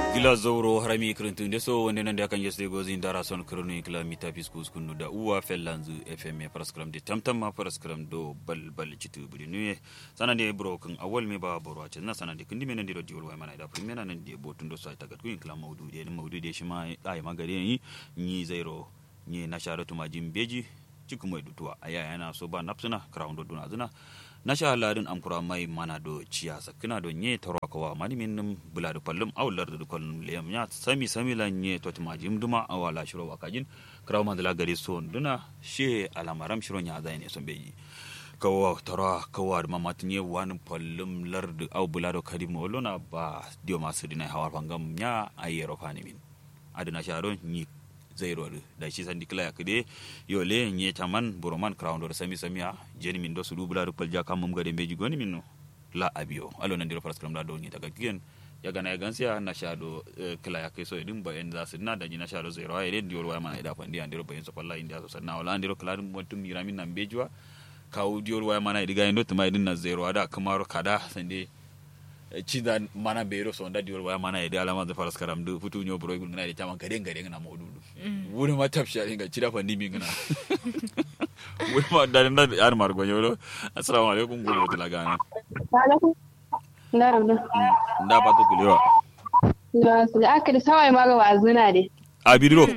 gila zowro harami kirintunde so wonde nande akan yesde gosi dara son kronu kila mita piskus kunu da uwa fellanzu fm paraskram de tamtamma paraskram do bal bal citu budi nuye sanande bro kan awol me ba boro acin na sanande kindi menen diro diwol way mana da primera nan de botun do sa tagat kuin kila mawdu de mawdu de shima ay magare yi ni zairo ni na sharatu majin beji cikin mai dutuwa aya yana so ba napsuna crown do duna zuna na sha ladin amkura mai mana do ciya sakina do nye taro kawa mani min num bula do pallum awlar do kollum leyam nya sami sami la nye to ma jim duma awala shiro wakajin kraw man la gari son duna she alamaram shiro nya zai ne son beji kawa tara kawa da mamat nye wani pallum lardu aw bula do kadim wolona ba dio masu dina hawar pangam nya ayero fani min aduna sharo nyi zairo da shi sandi kila ya kide yole nye taman boroman crown do sami samia jeni min do sudu bula do palja kam mum gade beji goni min no la abio alo nan diro paraskram da do ni daga kiyen ya gana ya gansiya na sha do kila ya kai so edin ba en za su na da ni na sha do zairo ay den dior wa mana ida fandi an diro bayin so palla india so sanna wala an diro kila dum mutum miramin nan bejwa kaw dior wa mana idiga endo tuma idin na zairo ada kamaro kada sande cinda mana bero so nda diwol waya mana yede alama da faras karam du futu nyo bro ngana de tama gade gade ngana mo dudu wuri ma tapsha inga cida fa nimi ngana wuri ma da nda ar mar go nyolo assalamu alaikum go wotla gana alaikum na'am nda patu kulewa da su da aka da sawai ma ga wazuna de abidro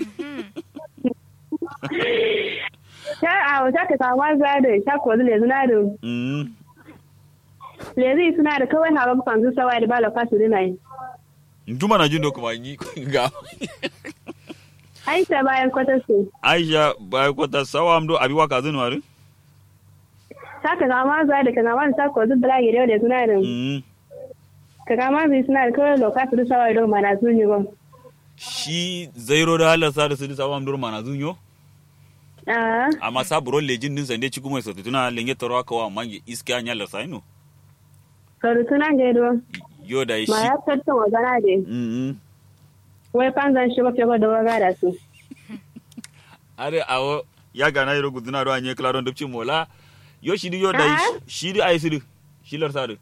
ta a wata ka samu za da ta ko da zuna da mm lezi suna da kawai hawa kan su sawai da bala fasu dina yi nduma na jindo kuma ni ga aisha bayan kwata su aisha bai kwata sawa amdo abi waka zinu ari ta ka samu za da ka samu ta ko da bala gire da suna da mm ka kama zai suna da kawai lokaci da sawai da mana su ne ba shi zairo da halasa da su sawa amdo mana zunyo a amma saburo lejin din sande cikin mai satutuna lenge taro kawa mange iska nya la saino karutuna gaido yo da ma shi ya tattun wazana de mm wai fanzan shi ba fiye da waga da su are awo ya gana yoro guduna do anye klaro ndopchi mola yo shidi yo da Ah? shidi ay sidi shilar sadu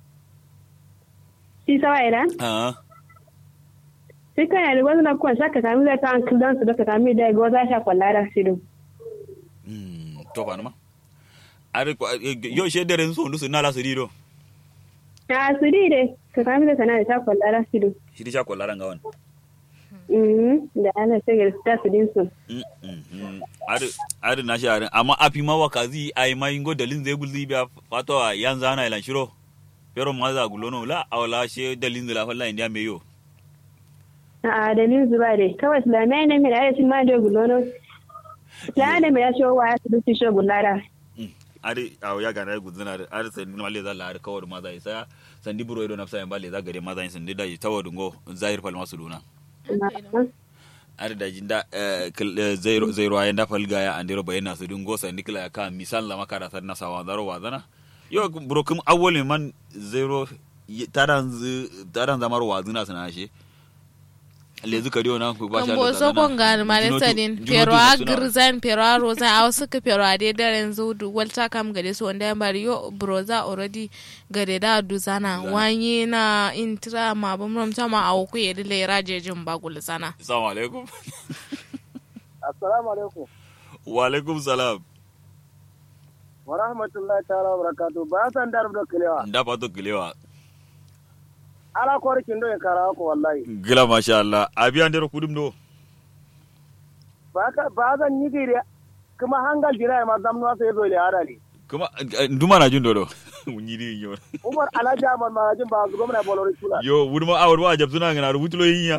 shi sawai da ah sai kan yari wani na kuwa shaka sami zai ta an kildan su da ka sami da ga za sha kwalla da shi mm to fa numa are ko yo shedere nso ndu nala sidi do a su di de ka sami da sana da sha kwalla da shi shidi cha ko laranga wan da ana sai ga ta su din su mm mm are are na shi are amma api ma wakazi ay mai ngo dalin zai gulzi biya fato yanzu ana ilan shiro pero maza gulono la awla she dalin zai la falla india meyo a da nin zuba de kawai islamiyya ne mai da ayasin ma da gulono ta da mai ya shi wa ya su dusi shi gulara ari awo ya gana guduna da ari sandi ma leza la ari kawar maza isa sandi buro ido nafsa yamba leza gare maza yin sandi da yi tawa dungo zahir fal masu duna ari da jinda zairo zairo ayen da fal gaya andiro bayana su dungo sandi kila ka misal la makara san na sawa zaro wazana yo buro kum awwal man zairo taran taran zamar wazuna sana shi lezi kariyo na ku ba sha Kambo so kon gani malita din pero a girzan pero a rozan a wasu ka pero a dai daren zudu walta kam gade su wanda ya bari yo broza already gade da duzana wanye na intra ma bam ram tama a ku yedi le raje jin bagul sana assalamu alaikum Assalamu alaikum. wa alaikum salam Wa rahmatullahi ta'ala wa barakatuh. Ba san dar da kilewa. nda pato kilewa Ala korkin do en kara ko wallahi. gila masha Allah abi andiro kudum do Ba ka ba zan yi gire kuma hangal jira ma zamnu sai zo le arali. kuma eh, nduma na jun dodo nyiri yo Umar Alhaji Ahmad Marajin ba zu gwamna Bolori Sula. yo wuduma awar wa jab suna ngana rubutulo yinya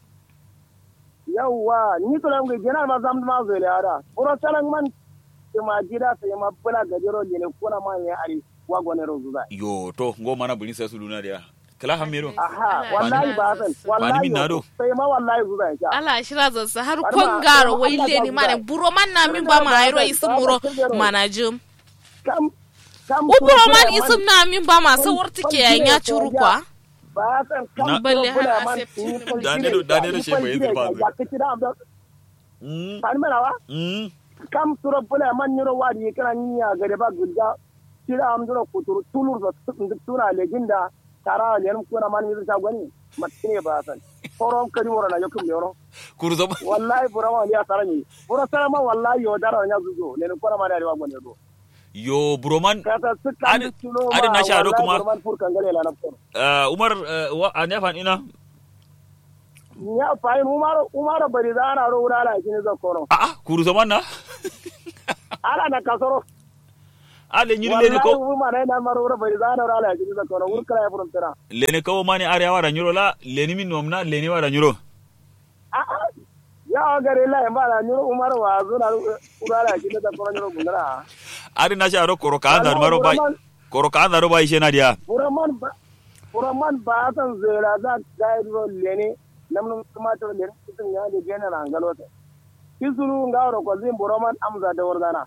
Yawwa ni to lam ge jina ma zamnu ma zo le ara. Uro salan man kuma jira sai ma bula gajero le kuna ma ya ari wa gone rozuza. yo to ngo mana buni sai su luna dia kala hamero Aha wallahi ba zan Ba ni wallahi min na do. sai ma wallahi zuza ya. ala shira zansa har Bari kon ma- garo bari ma- wai le ni mane buro man na min ba ma ayro isu muro manajum Kam kam uburo man isum na min ba ma sawar tike yayin ya curu kwa ba san Na- kan Balle har bula a man safety. in kun Dane gine, do- dane do in shi kun bai gine, zirfa zai. ya kici da amda mm kan mena wa mm kam suro bula man nyoro wadi ye kana nya gare ba gudda tira am duro kuturu tulur da tuna leginda tara lenin kuna man mi ta gwani matine ba san forom kadi wora na yokum yoro kuru zama wallahi bura ma ya sarani bura sara ma wallahi yo dara nya zuzo lenin kuna man ya gwani do yo broman kata su Adi- kan tulo adi na sharo kuma- man fur kan gale la na fur uh, umar uh, wa an ya fan ina ya fayin umar umar bari da ana ro wala la kini zo kono a a kuru zaman na ala na kasoro ale nyiri lene wallahi ko umar na maro wala bari da ana ro la kini zo kono wur kala ya furum tara lene kawo mani are wara nyuro la leni min nomna leni wara nyuro a a ya gare la ya mala nyuro umar wa zo na wala la kini zo kono nyuro gundara ari na sharo koro ka andar maro bai koro ka andar bai shena dia buraman ba buraman ba san zera za ga ro lene namnum tumator lene kitin ya de gena na ngalote kisuru ngaro ko zin buraman amza da wardana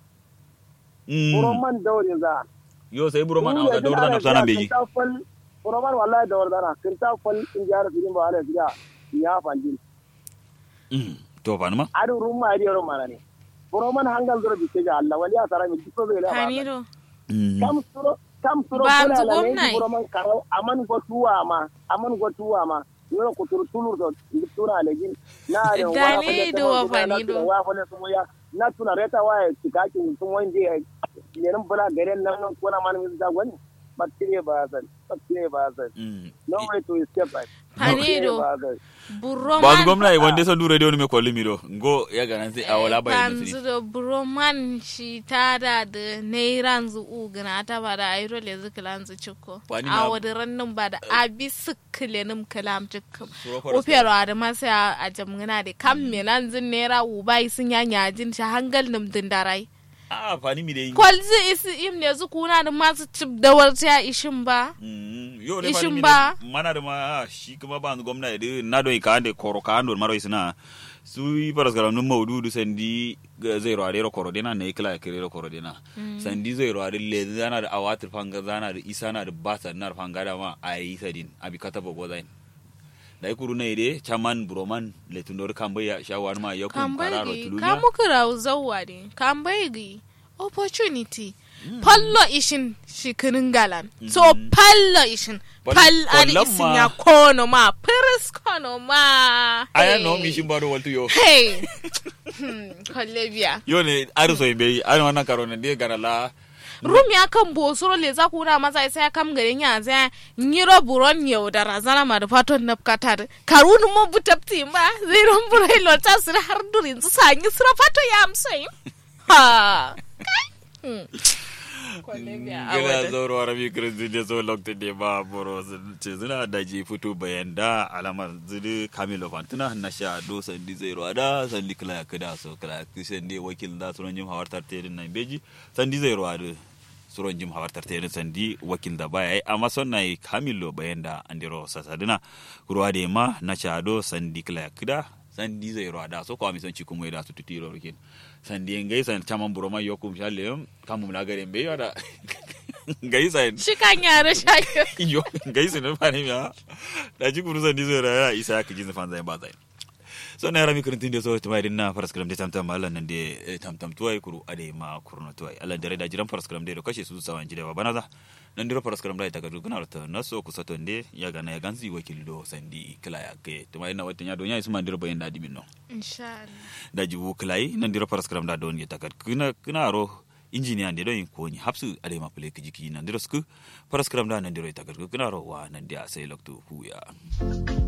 mm. buraman dawri za yo sai broman an da dorda na sana beji buraman wallahi da wardana kinta fal in jara filin ba ala fiya ya fanjin mm. to fa ma adu rumma adi ro mana ne buraman hangal zoro bice ga Allah wali asara mi diko zai la ba Kaniro. mm. kam suro kam suro Ba kula la zugon ne nai. buraman karo aman go tuwa ma aman go tuwa ma yoro ko tur tulur do tuna le gin na de Dale do wa fani do. wa fa ne sumo ya na tuna reta wa tikakin sun wanje ne nan bula garen nan nan kona man mi da gwani batire ba san batire ba san mm. no way to escape it Kaniro. ba san Buroman. ba gwamna wanda son dure radio ne me kolli mi do ngo ya ganan sai awala bai Kanzu nasiri da buroman shi ta da da nairan zu ugana ta ba da ayro le zikilan zu ciko. Wani na- A wadiran nan ba da abi sikile nim kalam ciko. Suro fara Ufero da masu a jamgana da kam menan zin naira ubai sun yanya jin shi hangal nim dindarai. a fani mi dai Kwalzi isi im ne zu kuna da masu cip da warta ishin ba. Mm, yo ne Ishin fani mi ba. dai mana da ma shi kuma ba gwamna da na do ka ande koro ka ando maro isna su yi paras garam num maududu sandi ga zai ro are koro dena ne kila kire ro koro dena sandi zai ro are le zana da awatir fanga zana da isa na da basa na fanga da ma ayi sadin abi kata bogo zain dai kuru ne de chaman broman le tunor kambe ya shawar ma yakum kararo Kambaigi, tulunya kamu kira zauwa ne, kambaigi, opportunity. Pallo ishin shikinin galan. So pallo ishin. Pal- Pal ari kwallon isin ma. ya kono ma, piris kono ma. aya Hey. no mi shin baro waltu yo Hey. Hmm, Kwalle biya. yo ne ar so be ar wannan karo ne de garala Rum ya kan bosoro le za ku na masa isa ya kam garin ya zai nyiro buron yau da razana ma da faton na katar. Karunu mo butapti ba, zai ron burai lota su har durin su sanyi su fato ya amsai. Ha. Hmm. Kwalle biya a gila wajen. zoro arabi kristi de so lokte de ba boro ce zina da ji fito bayan da alamar zidi kamilo fantuna na sha do sandi zero ada sandi kila ya kada so kila kisen de wakil da suron jim hawartar terin nan beji sandi zero ada suron jim hawartar terin sandi wakil da baya yi amma son na yi kamilo bayan da andiro sasadina ruwa de ma na sha do sandi kila ya kada sandi zero ada so kwa mi son cikin wai da su tutiro rikin sandi ngai san chaman buroma yokum shalle kamu na gare mbe yada ngai san Shi kan yare shayo. yo ngai san fa ne ya da ji kuru sandi zero ya isa ka jin fan zai ba zai so na rami kurun tinde so to mai dinna faras kram de tamtam mallan nan de tamtam tuwai kuru ade ma kurno tuwai Allah dare da jiran faras kram de do kashe su sawan jide ba banaza nan diro faras kram da ta gadu guna ta naso ku sato nde ya gana ya ganzi wakil do sandi kila ya ke to mai na wata nya do nya isman diro bayin da dimin no Insha Allah. da jibu kilai nan diro paras kram da don ya takat kuna kuna ro injiniya ne don ko ni hapsu ade ma pele kiji nan diro sku paras kram da nan diro takat kuna ro wa nan dia sai loktu hu ya